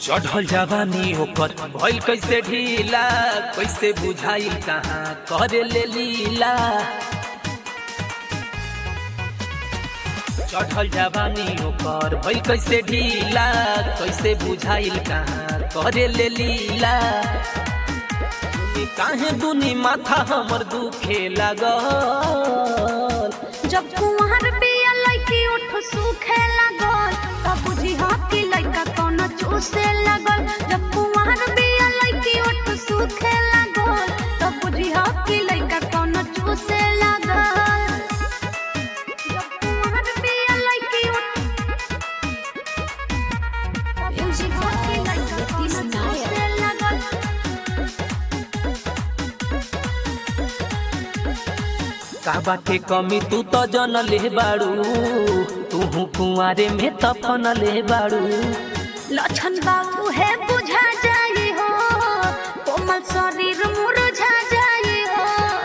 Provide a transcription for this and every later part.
चढ़ल जवानी ओकर भइल कैसे ढीला कैसे बुझाई कहाँ करे ले लीला चढ़ल जवानी ओकर भइल कैसे ढीला कैसे बुझाइल कहाँ करे ले लीला सुनी काहे दुनी माथा हमर दुखे लागल जब कुंवर बिया लइकी उठ सूखे लागल तब बुझी हाथी लइका कोनो चूसे लागल जब कुंवर बिया लइकी उठ सूखे लागल तब बुझी हाथी लइका कोनो चूसे लागल जब कुंवर बिया लइकी उठ तब बुझी हाथी लइका कोनो चूसे लागल का बाटे कमी तू तो जन ले बाड़ू तू कुंवारे में तफन ले बाड़ू लक्षण बाबू है बुझा जाए हो कोमल शरीर मुरझा जाए हो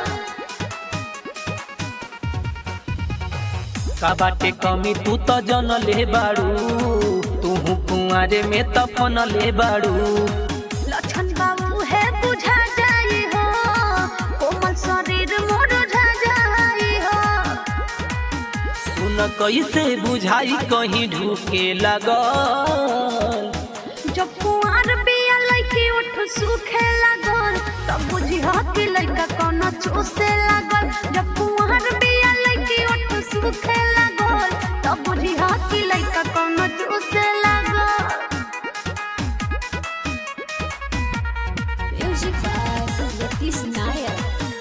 का बाटे कमी तू तो जन ले बाड़ू तू कुंवारे में तफन ले बाड़ू लक्षण बाबू है बुझा जाए हो कोमल शरीर मुरझा जाए हो सुन कैसे बुझाई कहीं ढूके लगल जब कुआर बिया लइकी उठ सूखे लागल तब बुझी हाथी लइका कोनो चूसे लागल जब कुआर बिया लइकी उठ सूखे लागल तब बुझी हाथी लइका कोनो चूसे लागल Music by Letiz Nair.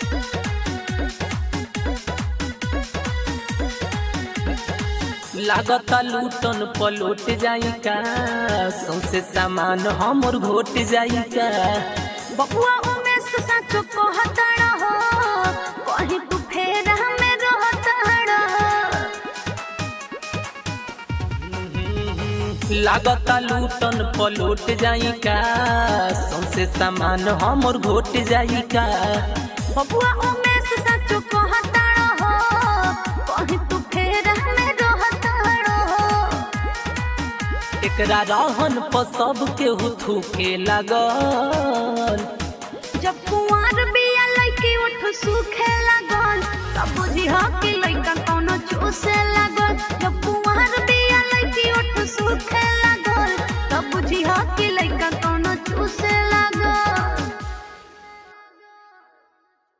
लागता लूटन पलोट जाई का सौसे सामान हमर घोट जाई का बबुआ उमेश साचो कहतड़ हो कहीं तू फेर हमें रहतड़ लागता लूटन पलोट जाई का सौसे सामान हमर घोट जाई का बबुआ उमेश साचो कहतड़ हो कहीं तू फेर हमें रहतड़ एकरा रहन पर सब केहू थूके लागल जब कुंवर बिया लइकी उठ सूखे लागल तब बुझी कि लइका कोनो चूसे लागल जब कुंवर बिया लइकी उठ सूखे